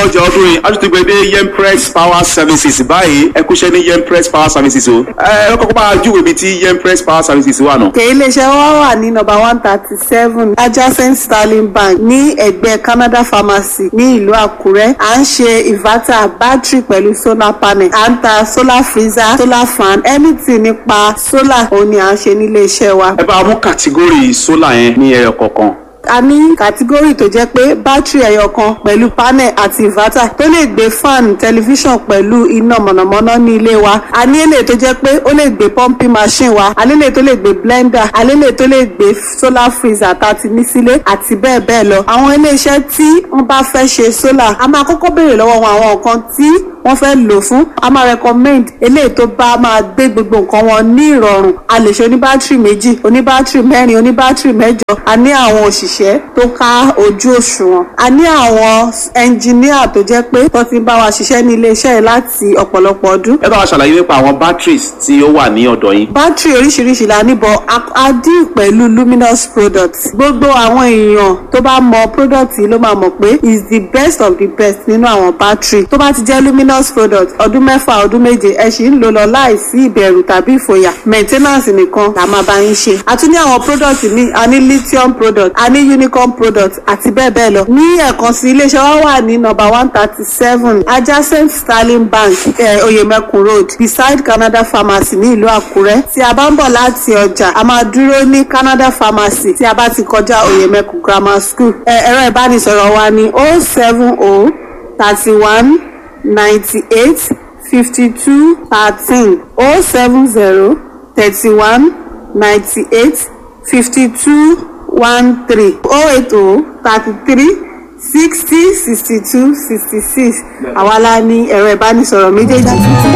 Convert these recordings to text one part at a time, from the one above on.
ọjà ọdún yìí a tún ti gbé dé yempress power services báyìí ẹ kúṣẹ́ ní yempress power services o ẹ ẹ kọ́kọ́ bá a júwèé ibi tí yempress power services wà náà. òkè iléeṣẹ́ wa wà ní nọ́mbà one thirty seven adjacent sterling bank ní ẹ̀gbẹ́ canada pharmacy ní ìlú àkúrẹ́ à ń ṣe inverter battery pẹ̀lú solar panel à ń ta solar freezer solar fan anything nípa solar òun ni à ń ṣe nílé iṣẹ́ wa. ẹ bá a mú kàtígórì sólà yẹn ní ẹyọ kọ̀ọ̀kan. a ní kàtígórì tó jẹ́ pé bátìrì ẹyọ kan pẹ̀lú panel àti inverter tó lè gbé fan tẹlifíṣàn pẹ̀lú iná mọ̀nàmọ́ná ní ilé wa a ní èlé tó jẹ́ pé ó lè gbé pumping machine wa a lélẹ̀ tó lè gbé blender a lélẹ̀ tó lè gbé solar freezer tá a ti ní sílé àti bẹ́ẹ̀ bẹ́ẹ̀ lọ àwọn iléeṣẹ́ tí wọ́n bá fẹ́ ṣe solar a máa kọ́kọ́ béèrè lọ́wọ́ wọn àwọn nǹkan tí wọ́n fẹ́ lò fún a máa recommend eléyìí tó bá máa gbé gbogbo nǹkan wọn ní ìrọ̀rùn a lè ṣe oníbátìrì méjì oníbátìrì mẹ́rin oníbátìrì mẹ́jọ a ní àwọn òṣìṣẹ́ tó ká ojú òṣùwọ̀n a ní àwọn ẹnjìníà tó jẹ́ pé tó ti ń bá wa ṣiṣẹ́ ní iléeṣẹ́ yìí láti ọ̀pọ̀lọpọ̀ ọdún ẹ bá wa ṣàlàyé nípa àwọn batteries tí ó wà ní ọ̀dọ̀ yín. bátìrì oríṣiríṣi la níbọ̀ a dín pẹ̀lú luminous products gbogbo àwọn èèyàn tó bá mọ product yìí ló máa mọ̀ pé is the best of the best nínú àwọn bátìrì tó bá ti jẹ́ luminous product ọdún mẹ́fà ọdún méje ẹ sì ń lò lọ láìsí ìbẹ̀rù tàbí ìfòyà maintenance nìkan la máa bá yín ṣe a tún ní àwọn product ní a ní lithium product a ní unicorn product àti bẹ́ẹ̀ bẹ́ẹ̀ lọ ní ẹ̀kan sí iléeṣẹ́ wa wà ní number one thirty seven adjacent sterling bank eh, oyemekun road beside canada pharmacy ní ìlú àkúrẹ́ tí a bá ń bọ̀ láti ọjà a máa dúró ní canada pharmacy tí a bá ti kọjá oyemekun grammar school ẹ̀rọ ìbánisọ̀rọ̀ wa ní oh seven oh thirty one ninety-eight fifty-two thirteen oh seven zero thirty-one ninety-eight fifty-two one three oh eight oh thirty-three sixty sixty-two sixty-six àwa la ní ẹ̀rọ ìbánisọ̀rọ̀ méjèèjì.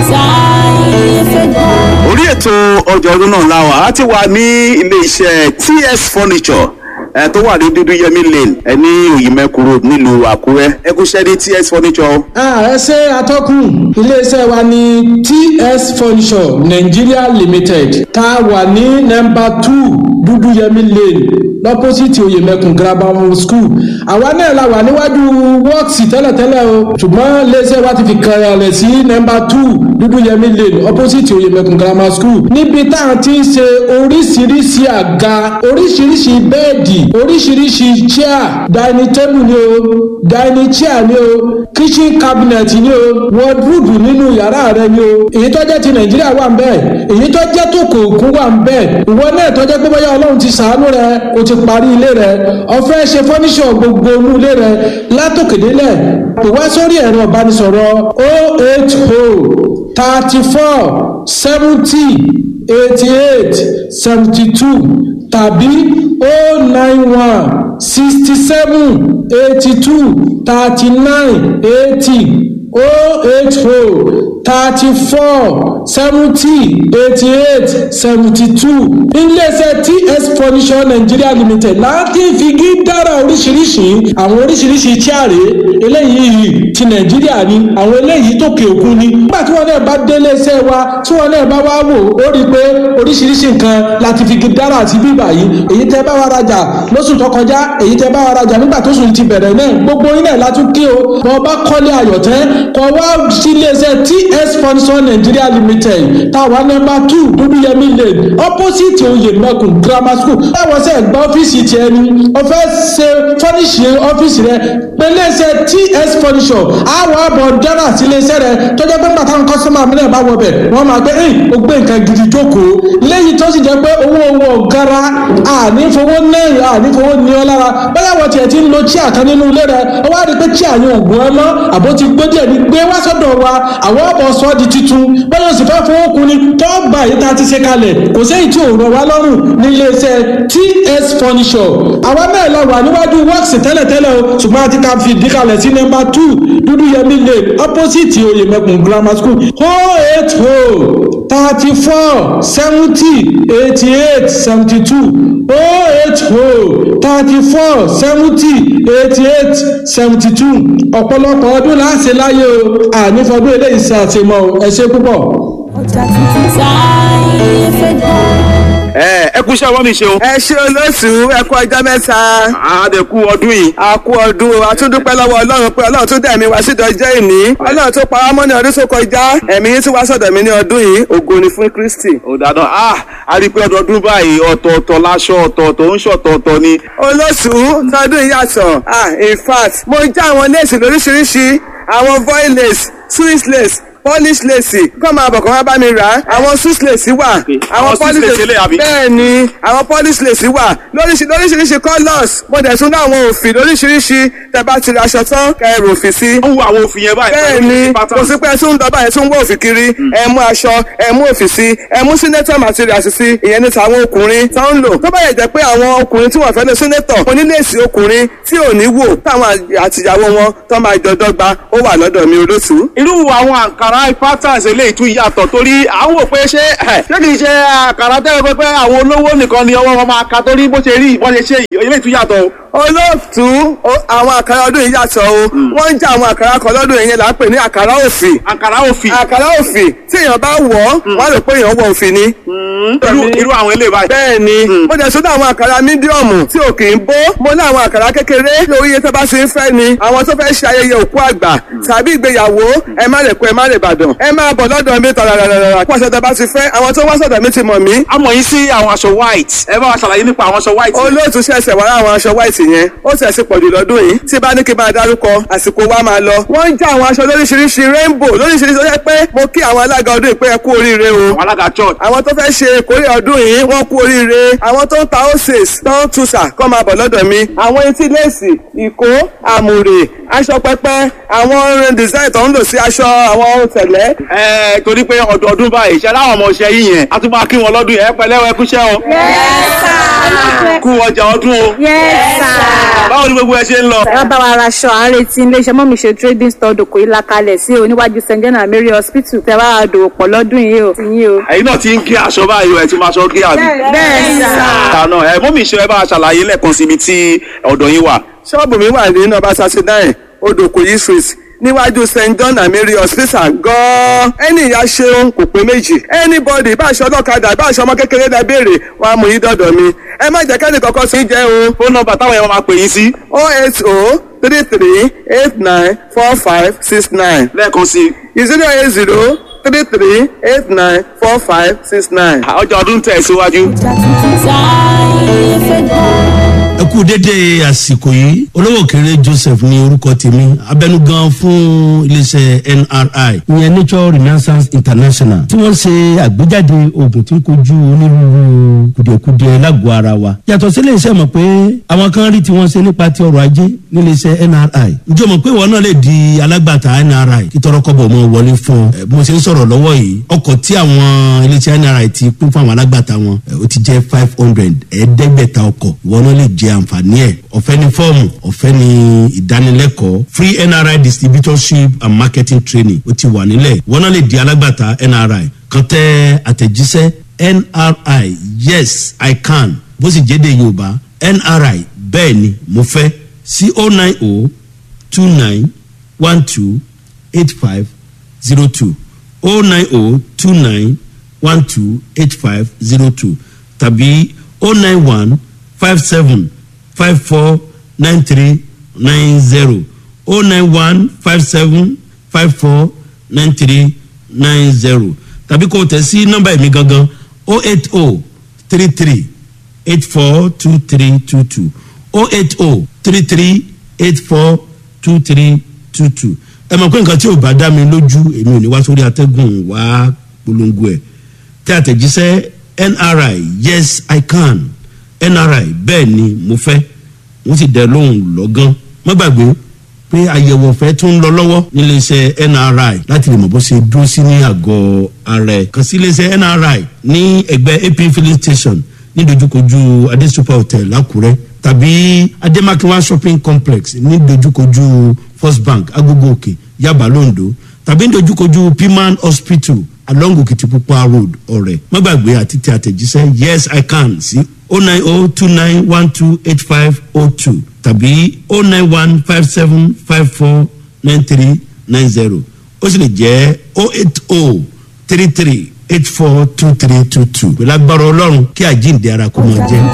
orí ètò ọjà ọdún náà la wà á ti wà ní ilé iṣẹ́ ts furniture ẹ tó wà ní dúdú yẹmí lane ẹ ní òyìnbẹ́kù road nílùú àkúrẹ́ ẹ kú ṣẹ́ ní ts furniture. ẹ ṣe atọ́kùn iléeṣẹ́ wa ní ts furniture nigeria limited tá a wà ní nọmba two dúdú yẹmí lane lọ́pọ́sìtì oyèmẹkùn grammar school àwa náà la wà níwájú wọ́ọ̀sì tẹ́lẹ̀tẹ́lẹ̀ o ṣùgbọ́n iléeṣẹ́ wa ti fi kàrẹ̀ sí nọmba two dúdú yẹmí lane opposite oyèmẹkùn grammar school níbi tá a ti ń ṣe oríṣiríṣi àga oríṣiríṣi bẹ́ẹ̀dì oríṣiríṣi chair dining table ni o dining chair ni o kitchen cabinet ni o wardrobe nínú yàrá rẹ ni o èyí tó jẹ́ ti nàìjíríà wà ń bẹ́ẹ̀ èyí tó jẹ́ tó kò kún wà ń bẹ́ẹ̀ ìwọ náà tó jẹ́ pé bóyá ọlọ́run ti sàánú rẹ o ti parí ilé rẹ ọ̀fẹ́ ṣe fọ́níṣọ̀ gbogbo inú ilé rẹ látòkèdélẹ̀ kò wá sórí ẹ̀rọ ìbánisọ̀rọ̀ o eight o thirty four seventy eighty eight seventy two tàbí o nine one sixty seven eighty two thirty nine eighty o eight o thirty four seventy eighty eight seventy two iléeṣẹ́ ts furniture nigeria limited láti figi dára oríṣiríṣi àwọn oríṣiríṣi chaare eléyìí ti nàìjíríà ni àwọn eléyìí tókè òkun ni nígbà tí wọn náà bá dé iléeṣẹ́ wa tí wọn náà bá wá wò ó rí i pé oríṣiríṣi nǹkan láti figi dára àti bíbà yìí èyí tẹ́ bá wa rajà lóṣù tó kọjá èyí tẹ́ bá wa rajà nígbà tó sùn ti bẹ̀rẹ̀ náà gbogbo yín náà látún kí o bọ́ bá kọ́lé ayọ̀tẹ́ kọ́ wá sí iléeṣẹ́ ts furniture nigeria limited táwa nọmba two dúdúyẹmí lane opposite oyèmẹkùn grammar school báwọn sẹ gba ọ́fíìsì tiẹ̀ ni wọ́n fẹ́ ṣe fọ́níṣì ọ́fíìsì rẹ pẹ̀lẹ́sẹ̀ ts furniture àwọn àbọ̀ dára sí iléeṣẹ́ rẹ tọ́jọ́ pé bàtà ń kọ́sọ́mà mílẹ̀ bá wọ bẹ̀ wọ́n máa gbé ẹ̀yìn ó gbé nǹkan gidi jókòó lẹ́yìn tó sì jẹ́ pé owó owó ọ̀gára ànífowó náírà ànífowó ní ọ lára bẹ́ẹ̀ wọ́n tiẹ̀ ti ń lo chíà kan nínú ilé rẹ ó wá rí pé chíà yẹn ògùn ẹ mọ́ àbó ti gbé díẹ̀ ní gbé wá sọ́dọ̀ wa àwọn ọ̀bọ̀ sọ di titun bẹ́ẹ̀ yóò sì fẹ́ fowó kun ni tó gbà yìí tá a ti ṣe kalẹ̀ kò séyìí tí ò rọ̀ wá lọ́rùn ní iléeṣẹ́ ts furniture àwa náà lọ wà níwájú works tẹ́lẹ̀tẹ́lẹ̀ o ṣùgbọ́n àti ká fi ìdí kalẹ̀ sí nọ́mbà two dúdú yẹmí lane opposite oyèmẹkùn grammar school oh eight oh thirty four seventy eighty eight seventy two oh eight oh thirty four seventy eighty eight seventy two ọ̀pọ̀lọpọ̀ ọdún láti láyé o ànífọdún eléyìí ṣe àtìmọ́ ẹ ṣe púpọ̀. ọjà tuntun táyé fẹ́ dá. ẹ ẹ kú iṣẹ́ ọwọ́ mi ṣeun. ẹ ṣe olóṣù ẹ kú ọjọ́ mẹ́ta. àdẹ̀kù ọdún yìí. a kú ọdún o a tún dúpẹ́ lọ́wọ́ ọlọ́run pé ọlọ́run tún dẹ̀mí wá sí ìdọ́jọ́ ìní ọlọ́run tó pa wá mọ́ ní ọdún tó kọjá ẹ̀mí yín tún wá sọ̀dọ̀ mi ní ọdún yìí ògo ni fún kristi. ó dáadáa ah a rí i pé ọdọọdún báyìí ọ̀tọ̀ọ̀tọ̀ láṣọ ọ̀tọ̀ọ̀tọ̀ ń ṣọ̀tọ̀ọ̀tọ̀ ni. olóṣù tọdún yìí yàtọ̀ ah in fact mo já àwọn léèsì lóríṣiríṣi àwọn voil lace swiss lace polish lace kọ́ máa bọ̀ kọ́ máa bá mi rà á àwọn swiss lace wà àwọn Swiss lace eléyìí àbí? bẹ́ẹ̀ ni àwọn polish lace wà lóríṣi lóríṣiríṣi colours mo dẹ̀ tún ní àwọn òfì lóríṣiríṣi tẹ́ bá ti ra aṣọ tán kẹ́ ẹ rò òfì sí ó ń wo àwọn òfin yẹn báyìí. bẹ́ẹ̀ pẹ̀lú ni pattern. kò sí pé ẹ tún ń dọ́bà ẹ tún ń wọ́ òfì kiri ẹ mú aṣọ ẹ mú òfì sí ẹ mú senator materials sí ìyẹn ní tàwọn ọkùnrin tó ń lò tó bá yẹ jẹ́ pé àwọn ọkùnrin tí wọ́n fẹ́ lọ senator oníléèsì ọkùnrin tí ò ní wò táwọn àtìyàwó wọn tó máa jọ dọ́gba ó wà lọ́dọ̀ mi olóṣù. irú àwọn àǹkárá patterns eléyìí tún yàtọ̀ torí à ń wò pé ṣé ẹ̀, ṣé kì í ṣe àǹkárá tẹ́lẹ̀ pé pé àwọn olówó nìkan ni ọwọ́ wọn máa ka torí bó ṣe rí bó ṣe ṣe yìí eléyìí tún yàtọ̀ o. olóòtú o- àwọn àkàrà ọdún yìí yàtọ̀ o wọ́n ń já àwọn àkàrà kan lọ́dún yìí yẹn là ń pè ní àkàrà òfì àǹkárá òfin àkàrà òfì tí èèyàn bá wọ̀ ọ́ wọ́n á rò pé èèyàn wọ òfì ni. irú irú àwọn eléyìí báyìí. bẹ́ẹ̀ ni mo jẹ́ sọ́dọ̀ àwọn àkàrà mídíọ̀mù tí ò kì í bó mo ní àwọn àkàrà kékeré lórí iye tó bá ṣe ń fẹ́ ni àwọn tó fẹ́ ṣe ayẹyẹ òkú àgbà tàbí ìgbéyàwó ẹ má lè kó ẹ má lè bàdàn ẹ máa bọ̀ lọ́dọ̀ mi tàràràràrà pàṣẹ tó bá ti fẹ́ àwọn tó wá sọ̀dọ̀ mi ti mọ̀ mí a mọ̀ yín sí àwọn aṣọ white ẹ bá wa ṣàlàyé nípa àwọn aṣọ white. olóòtú ṣẹ̀ṣẹ̀ wá àwọn aṣọ white yẹn ó ṣẹ̀ṣẹ̀ pọ̀jù lọ́dún yìí tí bá ní kí n bá dárúkọ àsìkò wa máa lọ wọ́n ń já àwọn aṣọ lóríṣiríṣi rainbow lóríṣiríṣi ó yẹ pé mo kí àwọn alága ọdún yìí pé ẹ kú oríire o àwọn alága church. àwọn tó fẹ́ ṣe ìkórè ọdún yìí wọ́n kú oríire àwọn tó ń ta oses tó ń tuṣà kọ́ máa bọ̀ lọ́dọ̀ mi àwọn etí léèsì ìkó àmùrè aṣọ pẹpẹ àwọn design tó ń lò sí aṣọ àwọn ohun tẹ̀lẹ́ ẹ torí pé ọdọọdún báyìí ṣe láwọn ọmọ ọṣẹ yìí yẹn a tún máa kí wọn lọ́dún yẹn ẹ pẹ̀lẹ́ ẹ kúṣẹ́ o. kú ọjà ọdún o. báwo ni gbogbo ẹ ṣe ń lọ. ẹ bá wa raṣọ à ń retí iléeṣẹ́ mọ́mí ṣe trading store dòkò yìí lakalẹ̀ sí oníwájú st john and mary hospital tẹ bá wa dòwò pọ̀ lọ́dún yìí o ti yín o. ẹ̀yin náà ti ń gé aṣọ báyìí o ẹ ti máa ṣọ gé àbí. bẹ́ẹ̀ sà. àná ẹ mọ́mí ṣe ẹ bá wa ṣàlàyé lẹ́ẹ̀kan síbi tí ọ̀dọ̀ yín wà. ṣọ́ọ̀bù mi wà ní nọ́mbà thirty nine odòkòyí street níwájú st john and mary hospital gan-an ẹni ìyá ṣeun kò pé méjì anybody bá aṣọ ọlọ́kadà bá aṣọ ọmọ kékeré dá béèrè wọn á mú yín dọ̀dọ̀ mi ẹ má jẹ́ kẹ́ni kọ́kọ́ sí jẹ́ o fóònù nọ́mbà táwọn yẹn máa pè yín sí oh eight oh three three eight nine four five six nine lẹ́ẹ̀kan sí i. zero eight zero three three eight nine four five six nine. ọjà ọdún tẹ̀ síwájú. ẹ kú dédé àsìkò yìí olówó kéré joseph ní orúkọ tèmi abẹnugan fún iléeṣẹ nri ìyẹn nature renaissance international tí wọn ṣe àgbéjáde oògùn tí ń kojú onírúurú kùdìẹ̀kudiẹ lágọ̀ọ́ ara wa yàtọ̀ sí iléeṣẹ́ mọ̀ pé àwọn kan rí tí wọ́n ṣe nípa ti ọrọ̀ ajé níléeṣẹ́ nri ǹjẹ́ o mọ̀ pé ìwọ náà lè di alágbàtà nri kí tọrọkọ́bọ̀ mọ́ wọlé fún ọ ẹ, bí mo ṣe ń sọ̀rọ̀ lọ́wọ́ yìí ọkọ̀ tí àwọn iléeṣẹ́ nri ti pín fún àwọn alágbàtà wọn ẹ, ó ti jẹ́ five hundred ẹ̀ẹ́dẹ́gbẹ̀ta ọkọ̀ ìwọ náà lè jẹ àǹfààní ẹ̀ ọ̀fẹ́ ní fọ́ọ̀mù ọ̀fẹ́ ní ìdánilẹ́kọ̀ọ́ free nri distributorship and marketing training ó ti wà nílẹ̀ ìwọ náà lè di alágbàtà nri kan tẹ àtẹ̀jíṣẹ́ nri yes i can bó sì jẹ́ de yorùbá nri bẹ́ẹ̀ ni mo fẹ́ sí o nine o two nine one two eight five zero two o nine o two nine one two eight five zero two tàbí o nine one five seven five four nine three nine zero o nine one five seven five four nine three nine zero tàbí kò tẹ̀ sí nọ́mbà ẹ̀mí gangan o eight o three three eight four two three two two o eight o three three eight four two three two two ẹ mọ̀ pé nǹkan tí ò bá dá mi lójú èmi ò ní wá sórí atẹ́gùn wá polongo ẹ̀ tí àtẹ̀jíṣẹ́ nri yes i can nri bẹ́ẹ̀ ni mo fẹ́ wọ́n sì dẹ lóhùn lọ́gán má gbàgbé pé àyẹ̀wò ọ̀fẹ́ tún ń lọ lọ́wọ́ níléeṣẹ́ nri láti lè mọ̀ bó ṣe dúró sí ní àgọ́ ara ẹ̀ kàn sí iléeṣẹ́ nri ní ẹgbẹ́ ap filling station ní dojúkojú adesupa hotel lákùrẹ́ tàbí ademakinwa shopping complex ní dojúkojú first bank agogo òkè yaba londo tàbí ní dojúkojú piman hospital along okitipupa road ọ̀rẹ́ má gbàgbé àti tẹ àtẹ̀jíṣẹ́ yes i can sí o nine o two nine one two eight five o two tàbí o nine one five seven five four nine three nine zero ó sì lè jẹ́ o eight o three three eight four two three two two pẹ̀lú agbára ọlọ́run kí àjíǹde ara kó mọ jẹ́.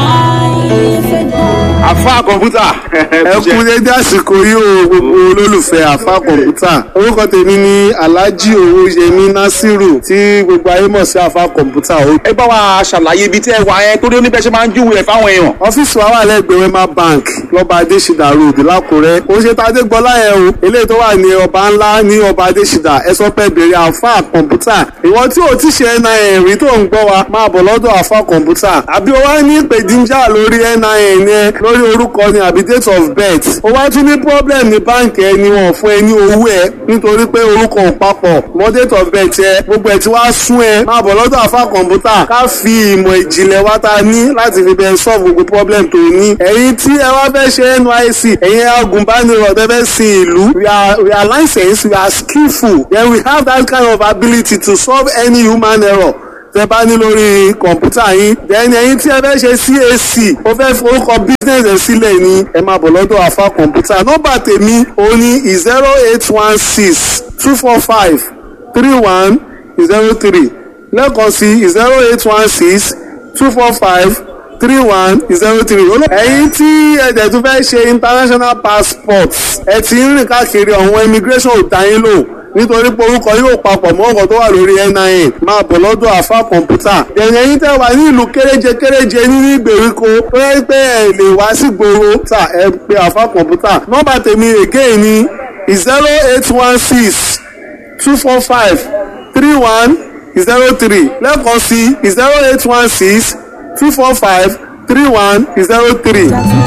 àfa kọ̀ǹpútà ẹ kú dédé àsìkò yìí o gbogbo olólùfẹ́ àfa kọ̀ǹpútà orúkọ tèmi ni alhaji owóyẹmí nasiru tí gbogbo ayé mọ̀ sí àfa kọ̀ǹpútà o. ẹ bá wa ṣàlàyé ibi tí ẹ wà yẹn torí oníbẹ̀ ṣe máa ń júwèé ẹ̀ fáwọn èèyàn. ọ́fíìsì wa wà lẹ́gbẹ̀ẹ́ wema bank lọ́ba adésìdá road lákùrẹ́ ó ṣe tá a dé gbọ́lá yẹn o eléyìí tó wà ní ọba ńlá ní ọba adésìdá ẹ sọ pé bèrè àfa kọ̀ǹpútà ìwọ tí o ti ṣe nin rí tó ń gbọ́ wa máa bọ̀ lọ́dọ̀ àfa kọ̀ǹpútà àbí o wá ní ìpèdíjà lórí nin yẹn lórí orúkọ ni àbí date of birth o wá tún ní problem ní báǹkì ẹni wọn fún ẹ ní owó ẹ nítorí pé orúkọ ò papọ̀ mọ́ date of birth ẹ gbogbo ẹ ti wá sún ẹ máa bọ̀ lọ́dọ̀ àfa kọ̀ǹpútà ká fi ìmọ̀ ìjìnlẹ̀ wa ta ní láti fi bẹ́ẹ̀ solve gbogbo problem tó ní ẹ̀yin tí ẹ wá fẹ́ ṣe nysc ẹ̀yin agùnbánirọ̀ tẹ́ fẹ́ sin ìlú we are we are licensed we are skillful then we have that kind of ability to solve any human error tẹ bá ní lórí kọ̀ǹpútà yín then ẹ̀yin tí ẹ fẹ́ ṣe cac ó fẹ́ forúkọ business ẹ̀ sílẹ̀ ní ẹ máa bọ̀ lọ́dọ̀ àfa kọ̀ǹpútà nọ́mbà tèmi ó ní zero eight one six two four five three one zero three lẹ́ẹ̀kan sí zero eight one six two four five three one zero three. ẹ̀yin tí ẹ̀jẹ̀ tún fẹ́ ṣe international passport ẹ ti ń rìn káàkiri ọ̀hún immigration ò dá yín lò nítorí pé orúkọ yóò papọ̀ mọ́ ọkọ̀ tó wà lórí nin máa bọ̀ lọ́dọ̀ àfa kọ̀ǹpútà. ẹ̀yìn ẹ̀yin tẹ́ wà ní ìlú kéréje kéréje nínú ìgbèríko tó yẹ pé ẹ lè wá sí gbòòrò tà ẹ pé àfa kọ̀ǹpútà. nọ́mbà tèmi again ni zero eight one six two four five three one zero three lẹ́ẹ̀kan sí zero eight one six two four five three one zero three.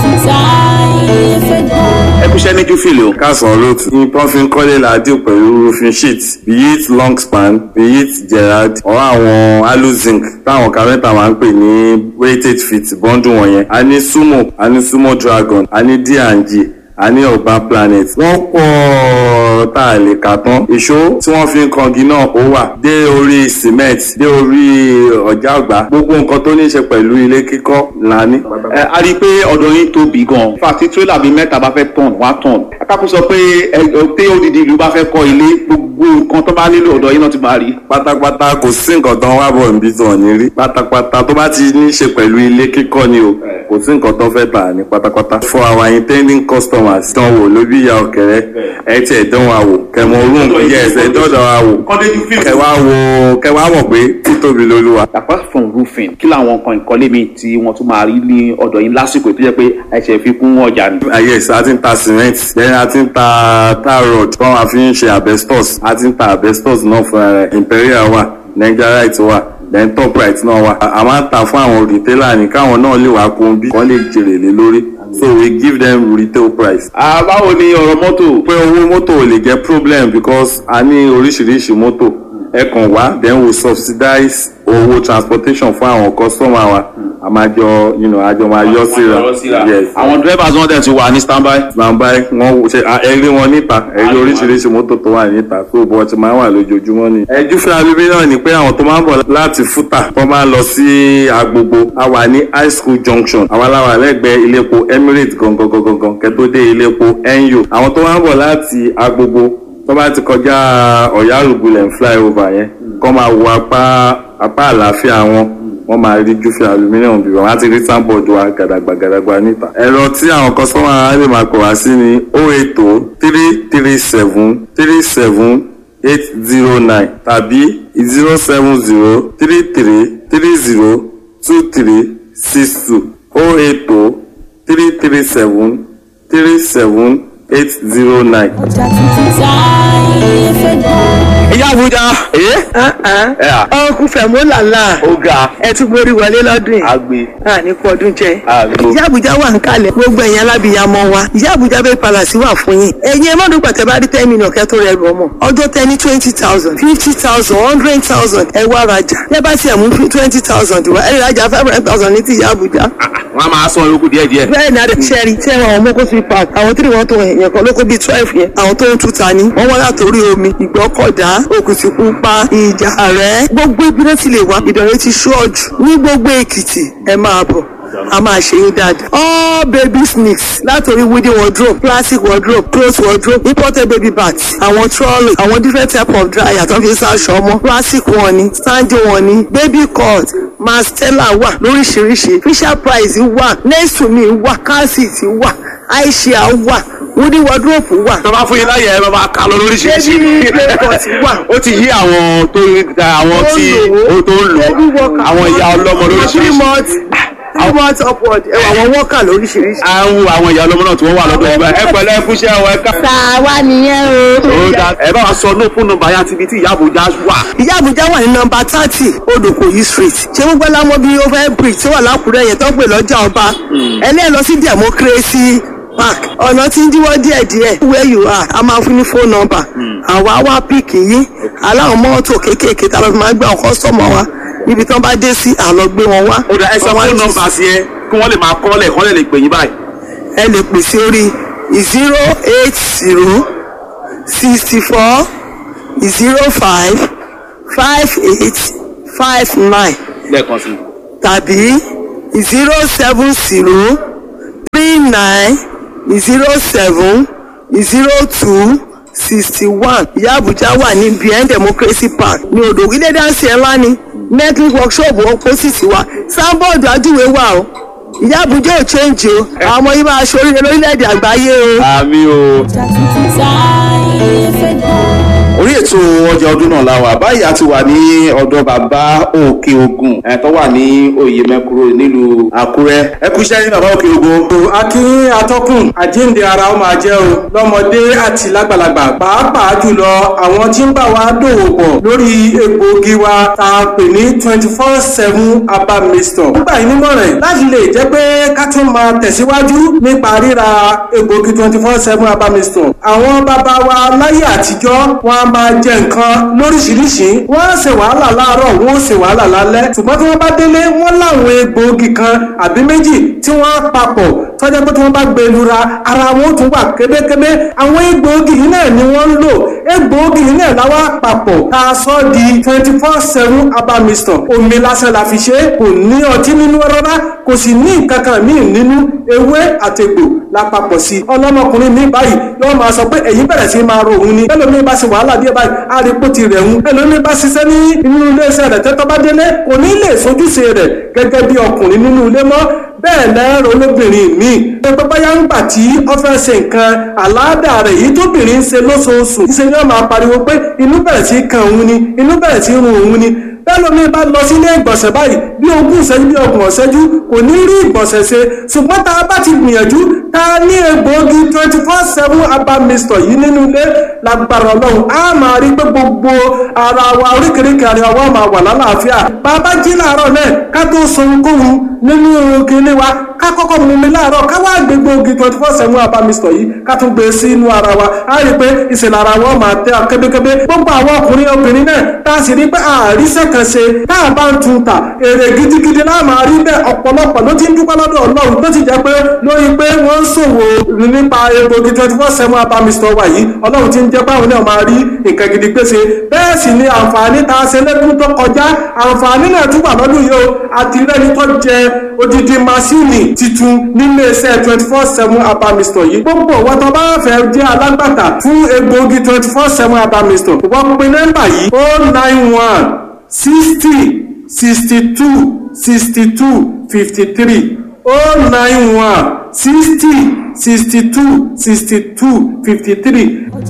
ẹ kúṣẹ́ ní júfìlì o. kásán road ní pọ́nfin kọ́lé làádìo pẹ̀lú roofing sheet be it long span be it gerard or àwọn aluzinc táwọn kárẹ́ntà máa ń pè ní weighted feet bọ́ńdù wọ̀nyẹn a ní sumo a ní sumo dragon a ní d&g a ní urban planet wọ́n pọ̀ tá a lè kà tán ìṣó tí wọ́n fi ń kangi náà ó wà dé orí cement dé orí ọ̀já ọ̀gbá gbogbo nǹkan tó ní í ṣe pẹ̀lú ilé kíkọ́ là ní. ẹ a rí i pé ọ̀dọ̀ yín tóbi gan-an fàtí tírélà bíi mẹ́ta bá fẹ́ tọ̀n wá tọ̀n akáko sọ pé ẹ pé odidi ìlú bá fẹ́ kọ́ ilé gbogbo nǹkan tó bá nílò ọ̀dọ̀ yín náà ti máa rí. pátápátá kò sí nǹkan tán wá bọ̀ níbi tó ní rí pátápátá tó bá ti ní í ṣe pẹ̀lú ilé kíkọ́ ni o kò sí nǹkan tán fẹ́ tà ní pátápátá. for our intending customers dán wò lóbi ìyá ọ̀kẹ́rẹ́ ẹ tiẹ̀ dán wa wò kẹmọ orun yes ẹ dọ́dọ̀ wa wò kọ́ndé júfìlì. kẹwàá wò kẹwàá mọ̀ pé títóbi lolúwa. apart from roofing kí làwọn nǹkan ìkọ́lé mi tí wọ́n tún máa rí ní ọ̀dọ̀ yín lásìkò tó jẹ́ pé ẹ̀ṣẹ̀ fi kún ọjà ni. Ah, yes a ti ń ta cement then a ti ń ta tar rod tí wọ́n fi ń ṣe asbestos a ti ń ta asbestos náà fúnra rẹ̀ imperial wà nigerite wà then top right náà wà a máa ń ta fún àwọn retailer ní káwọn náà lè wá kún bí wọ́n lè jèrè lé lórí so we give them retail price. Ah, báwo ni ọ̀rọ̀ mọ́tò. pé owó mọ́tò ò lè jẹ́ problem because a ní oríṣiríṣi mọ́tò ẹ kàn wá then we subsidize owó transportation fún àwọn customer wa a máa jọ you know, a jọ máa yọ síra yes àwọn drivers wọn dẹ̀ ti wà ní standby. gbàǹbá wọn ṣe ẹrí wọn níta ẹrí oríṣiríṣi mọ́tò tó wà níta tó bọ́ ti máa wà lójoojúmọ́ ni. ẹjú fún alubí náà ni pé àwọn tó máa ń bọ̀ láti fúta tó máa ń lọ sí agbogbo a wà ní high school junction àwọn aláwà lẹ́gbẹ̀ẹ́ iléepo emirates gangan gangan gangan kẹ́tó dé iléepo NU àwọn tó máa ń bọ̀ láti agbogbo tó bá ti kọjá ọ̀yárùgbùlẹ̀ flyover yẹn kọ́ máa wo apá apá àlàáfíà wọn wọ́n máa rí júfì aluminium bí wọ́n á ti rí sáńbọ̀dù wa gàdàgbà gàdàgbà níta. ẹ̀rọ tí àwọn kọ́sọ́mà á lè máa pè wá sí ni o eight o three three seven three seven eight zero nine tàbí zero seven zero three three three zero two three six two o eight o three three seven three seven eight zero nine. ìyá àbújá. ọkùn fẹ̀mú làlá ó ga ẹ tún borí wọlé lọ́dún yìí agbe. àní kú ọdún jẹ. Àmín. ìyá àbújá wà ń kalẹ̀ gbogbo ẹ̀yin alábìyamọ wa ìyá àbújá bẹ́ẹ̀ palàsí wà fún yín. ẹ̀yin ẹ má dùn pàtẹ́ bá rí ten million kẹ́ tó rẹ̀ rù ọmọ. ọjọ́ tẹ ní twenty thousand fifty thousand hundred thousand ẹ wá rajà. ẹ bá tiẹ̀ mú twenty thousand wá ẹ rajà five hundred thousand ní ti ìyá àbújá. wọn a máa san olókùn díẹ̀ díẹ̀. bẹ́ẹ̀ ni adé sẹ́ẹ̀rì tí ẹ̀wọ̀n ọmọ kó fi park àwọn tí wọ́n tó yẹn kan ló kó bíi twelve yẹn àwọn tó ń tuta ni wọ́n wọ́n látòrí omi ìgbọ́kọ̀dá òkùtìpupa ìjà rẹ̀ gbogbo ibi náà ti lè wá ìdọ̀rẹ́ ti ṣọ́ọ̀jù ní gbogbo èkìtì ẹ máa bọ̀ a máa ṣe yín dáadáa. all baby sneaks látòrí wooden wardrobe plastic wardrobe cloth wardrobe imported baby bags àwọn trolley àwọn different type of dryer tó fi ń sáṣọ ọmọ plastic wọn ni standing wọn ni baby cut mastella wà lóríṣiríṣi fisher price wà nesumi wà calcit wà aisha wà wooden wardrobe wà. tó bá fún yín láyè ẹ bá máa kà lọ lóríṣiríṣi. baby play pot wà. ó ti yí àwọn tó àwọn tí ó tó ń lò baby worker àwọn ìyá ọlọ́mọ three lóríṣiríṣi. months three months upward ẹ wà àwọn worker lóríṣiríṣi. à ń wo àwọn ìyá ọlọ́mọ náà tí wọ́n wà lọ́dọ̀ ìgbà ẹ pẹ̀lẹ́ ẹkúṣẹ́ ọ ẹ ká. tàwa nìyẹn o. ó dá ẹ bá wa sọ ní fún nọ́mbà yá ti ibi tí ìyá àbújá wà. ìyá àbújá wà ní nọmba thirty odòkòyí street ṣé gbogbo ẹlámọ bíi over bridge tó wà lákùrẹ́ yẹn tó ń pè lọ́jà ọba ẹlẹ́ẹ̀ lọ sí democracy park ọ̀nà tí ń díwọ́ díẹ̀díẹ̀ where you are a máa fún ní phone number àwa wá píìkì yín aláwọ̀ mọ́tò kéékèèké tá a lọ fi máa gbé àwọn kọ́sọ́mọ̀ wa níbi tí wọ́n bá dé sí àlọ́ gbé wọn wá. ó dá ẹ sọ Wọ́n wá fún ní- nọ́mbà sí ẹ kí wọ́n lè máa kọ́ lẹ̀ kọ́ lẹ̀ lè pè yín báyìí. ẹ lè pè sí orí zero eight zero sixty four zero five five eight five nine lẹ́ẹ̀kan sí i. tàbí zero seven zero three nine zero seven zero two sixty one ìyá àbújá wà ní bien democracy park ní odò ilé dáńsì ẹ̀ ńlá ni network workshop opposite wa sábọ̀dù ajúwe wà o ìyá àbújá ò change o àwọn ọmọ yìí máa ṣoríire lórílẹ̀‐èdè àgbáyé o. àmì o. orí ètò ọjà ọdún náà la wà báyìí a ti wà ní ọ̀dọ̀ bàbá òkè ogun ẹ̀ tó wà ní oyè mẹ́kúrò nílùú àkúrẹ́ ẹ kú iṣẹ́ ní bàbá òkè ogun. akí atọ́kùn àjíǹde ara ó máa jẹ́ o lọ́mọdé àti lágbàlagbà pàápàá jùlọ àwọn tí ń bá wa dòwò pọ̀ lórí egbòogi wa tá a pè ní twenty four seven herbal mixture. nígbà yìí nímọ̀ràn láti lè jẹ́ pé ká tún máa tẹ̀síwájú nípa ríra egbòogi twenty four seven herbal mixture. àwọn bàbá wa láyé àtijọ́ wọn a máa jẹ nǹkan lóríṣiríṣi wọ́n á ṣe wàhálà láàárọ̀ wọ́n ó ṣe wàhálà lálẹ́ ṣùgbọ́n tí wọ́n bá délé wọ́n láwọn egbòogi kan àbí méjì tí wọ́n á papọ̀ tọ́jà pé tí wọ́n bá gbé e lura ara wọn ó tún wà kébékébé àwọn egbòogi yìí náà ni wọ́n ń lò egbòogi yìí náà láwa papọ̀ tá a sọ di twenty four seven herbal mixture omi lásán la fi ṣe é kò ní ọtí nínú rárá kò sì ní nǹkan kan míì nínú ewé àtẹ̀gbò lápapọ̀ sí i ọlọ́mọkùnrin mi báyìí yóò máa sọ pé ẹ̀yìn bẹ̀rẹ̀ sí máa ro òun ni ẹlòmíì bá ṣe wàhálà díẹ̀ báyìí á rí pò ti rẹ̀ ń ẹlòmíì bá ṣiṣẹ́ ní inú iléeṣẹ́ rẹ̀ tẹ́tọ́ bá délé kò ní lè sojúṣe rẹ̀ gẹ́gẹ́ bí ọkùnrin nínú ilé mọ́ bẹ́ẹ̀ lẹ́rọ olóbìnrin mi pé báyà ń gbà tí ó fẹ́ ṣe nǹkan àláàdà rẹ̀ yìí tóbìnrin ń ṣe lóṣooṣù ṣe ni wọ́n máa pariwo pé inú bẹ̀rẹ̀ sí kan òun ni inú bẹ̀rẹ̀ sí run òun ni bẹ́ẹ̀ lómi bá lọ sílé ìgbọ̀nsẹ̀ báyìí bí ogún ìṣẹ́jú bí ọgbọ̀n ìṣẹ́jú kò ní rí ìgbọ̀nsẹ̀ ṣe ṣùgbọ́n tá a bá ti gbìyànjú tá a ní egbòogi twenty four seven herbal mixture yìí nínú ilé lágbára ọlọ́run á máa rí pé gbogbo ara wa oríkèéríkèé ara wa máa wà lálàáfíà bàbá jí láàárọ̀ náà ká tó sọ ohunkóhun nínú kinní wa ká kọ́kọ́ mú mi láàárọ̀ ká wá gbé gbòógì twenty four seven herbal mixture yìí ká tún gbé sí inú ara wa á rí pé ìṣẹ̀lẹ̀ ara wa máa tẹ́ kébékébé gbogbo àwọn ọkùnrin obìnrin náà tá a sì rí pé àríṣẹ́ kan ṣe tá a bá ń tun ta èrè gidigidi náà máa rí bẹ́ẹ̀ ọ̀pọ̀lọpọ̀ ló ti ń dúpẹ́ lọ́dọ̀ ọlọ́run tó ti jẹ́ pé lórí pé wọ́n ń ṣòwò nípa egbògi twenty four seven herbal mixture wa yìí ọlọ́run ti ń jẹ́ báwọn náà máa rí nǹkan gidi pèsè bẹ́ẹ̀ sì ni àǹfààní tá a ṣe lẹ́dún tó kọjá àǹfààní náà tún wà lọ́dún yìí o àti rẹ́ni tó jẹ odidi masini titun nílé iṣẹ́ twenty four seven herbal mixture yìí gbogbo wọn tó bá fẹ́ jẹ́ alágbàtà fún egbògi twenty four seven herbal mixture wọ́n pe nọ́mbà yìí o nine one sixty sixty two sixty two fifty three o nine one sixty sixty two sixty two fifty three.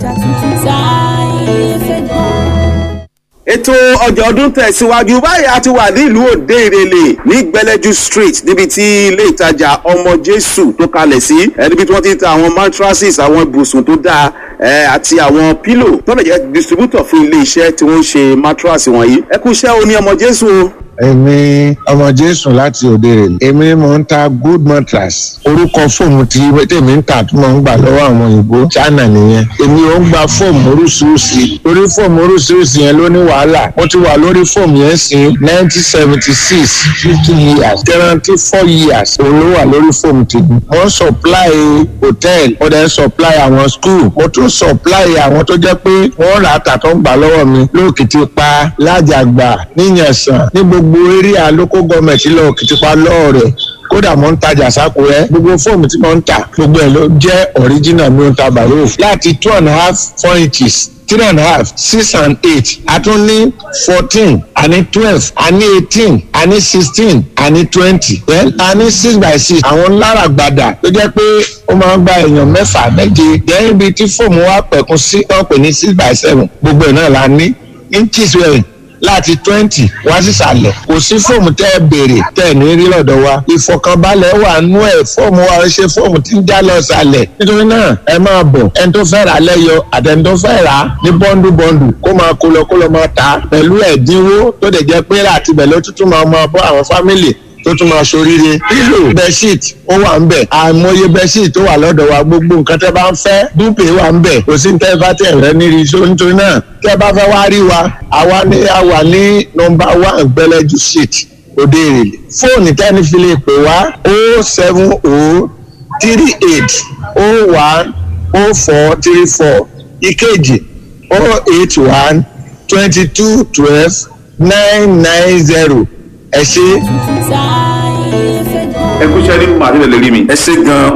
ètò ọjà ọdún tẹ̀síwájú báyìí a ti wà nílùú òde ìrẹ̀lẹ̀ ní gbẹlẹ́jú street níbi tí ilé ìtajà ọmọ jésù tó kalẹ̀ sí ẹ níbi tí wọ́n ti ń ta àwọn mattresses àwọn ibùsùn tó dáa ẹ àti àwọn pílò tó lè jẹ́ distributor fún ilé iṣẹ́ tí wọ́n ń ṣe mattress wọ̀nyí ẹ kú iṣẹ́ o ní ọmọ jésù o. èmi ọmọ jésù láti òde rè èmi mò ń ta good mattress orúkọ fóòmù tí tèmi ń tà tó mò ń gbà lọ́wọ́ àwọn òyìnbó china nìyẹn èmi ò ń gba fóòmù oríṣiríṣi orí fóòmù oríṣiríṣi yẹn ló ní wàhálà mo ti wà lórí fóòmù yẹn sí nineteen seventy six fifty years guarantee four years òun ló wà lórí fóòmù tèmi mo ń supply hotel mo dẹ̀ ń supply àwọn school mo tún supply àwọn tó jẹ́ pé wọ́n rà á tà tó ń gbà lọ́wọ́ mi lóòkìtì pa lájàgbà níyànsán ní gbogbo area local government lọ òkìtì pa lọ́ọ̀rẹ̀ kódà mo ń tajà sákúrẹ́ gbogbo fóòmù tí mo ń tà gbogbo ẹ̀ ló jẹ́ original mi ò ń ta bàrò láti two and a half four inches three and a half six and eight a tún ní fourteen a ní twelve a ní eighteen a ní sixteen a ní twenty then a ní six by six àwọn lára gbàdà tó jẹ́ pé ó máa ń gba èèyàn mẹ́fà méje then ibi tí fóòmù wa pẹ̀kun sí wọ́n pè ní six by seven gbogbo ẹ̀ náà la ní inches wẹ̀rẹ̀ láti twenty wá sísàlẹ̀ kò sí fóòmù tẹ́ ẹ béèrè tẹ́ ẹ ní rí lọ́dọ̀ wa ìfọkànbalẹ̀ wà nú ẹ̀ fóòmù wa ṣe fóòmù tí ń já lọ sàlẹ̀ nítorí náà ẹ máa bọ̀ ẹni tó fẹ́ rà lẹ́yọ àtẹni tó fẹ́ rà ní bọ́ndù bọ́ndù kó máa kó lọ kó lọ máa tà pẹ̀lú ẹ̀dínwó tó dẹ̀ jẹ́ pé láti bẹ̀ ló tuntun máa máa bọ́ àwọn fámìlì tó tún máa ṣoríire pílò bẹ́ṣíìt ó wà ń bẹ̀ àìmọye bẹ́ṣíìt tó wà lọ́dọ̀ wa gbogbo nǹkan tẹ́ bá ń fẹ́ dúpẹ́ wà ń bẹ̀ kò sí ní tẹ́ bá tẹ̀ rẹ́ níri iṣó nítorí náà tẹ́ bá fẹ́ wá rí wa àwa ní àwa ní nọmba one gbẹlẹ́jú street òde èrèlè fóònù tẹ́ni fi lè pè wá o seven o three eight o one o four three four ìkejì o eight one twenty two twelve nine nine zero ẹ ṣe. ẹ kú iṣẹ́ ní màdìlẹ̀ lè rí mi. ẹ ṣe gan-an